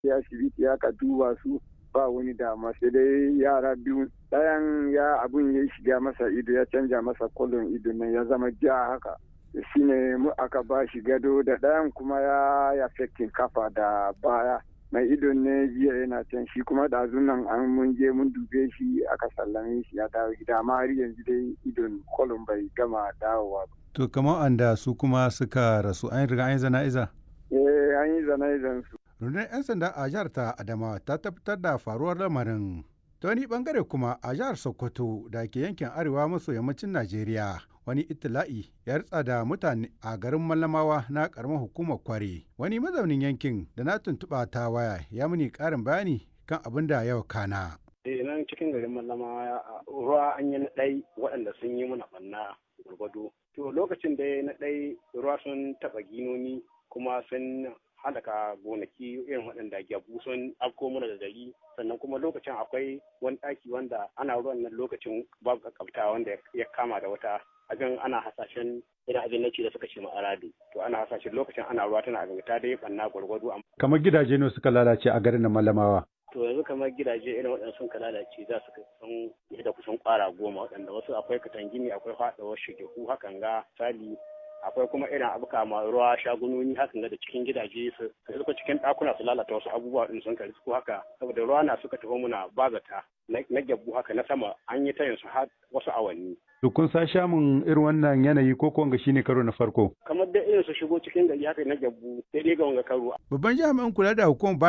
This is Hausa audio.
ya asibiti ya ka duba su ba wani dama sai dai yara biyu ɗayan ya abun ya shiga masa ido ya canja masa kolon ido nan ya zama ja haka shine mu aka ba shi gado da ɗayan kuma ya ya kafa da baya mai idon ne jiya yana can shi kuma da nan an mun je mun dube shi aka sallame shi ya dawo gida amma har yanzu dai idon kolon bai gama dawowa ba. To kamar anda su kuma suka rasu an riga an yi zana'iza? Eh an yi zana'izan su. Rundunar 'yan sanda a jihar ta Adamawa ta tabbatar da faruwar lamarin. Ta wani bangare kuma a jihar Sokoto da ke yankin arewa maso yammacin Najeriya wani itila'i ya ritsa da mutane a garin Mallamawa na karamar hukumar Kware. Wani mazaunin yankin da na tuntuɓa ta waya ya muni ƙarin bayani kan abin da yau kana. Eh nan cikin garin Mallamawa ruwa an yi na ɗai waɗanda sun yi mana ɓanna gwargwado. To lokacin da na ɗai ruwa sun taɓa ginoni kuma sun halaka gonaki irin waɗanda gyabu sun afko mana da gari sannan kuma lokacin akwai wani ɗaki wanda ana ruwan nan lokacin babu kakabta wanda ya kama da wata abin ana hasashen irin abin da suka ce ma'aradu to ana hasashen lokacin ana ruwa tana abin ta dai banna gwargwado kamar gidaje ne suka lalace a garin malamawa to yanzu kamar gidaje irin waɗanda sun lalace za su sun da kusan ƙwara goma waɗanda wasu akwai katangini akwai faɗawar shigehu hakan ga sali akwai kuma irin abu kama ruwa shagunoni hakan da cikin gidaje su suka cikin ɗakuna su lalata wasu abubuwa din sun kari su haka saboda ruwa na suka taho muna bazata na gyabbu haka na sama an yi tayin su har wasu awanni. To kun sa shamun irin wannan yanayi ko kuwa shine karo na farko? Kamar da irin su shigo cikin gari haka na gyabbu sai dai ga wanga karo. Babban jami'in kula da hukumar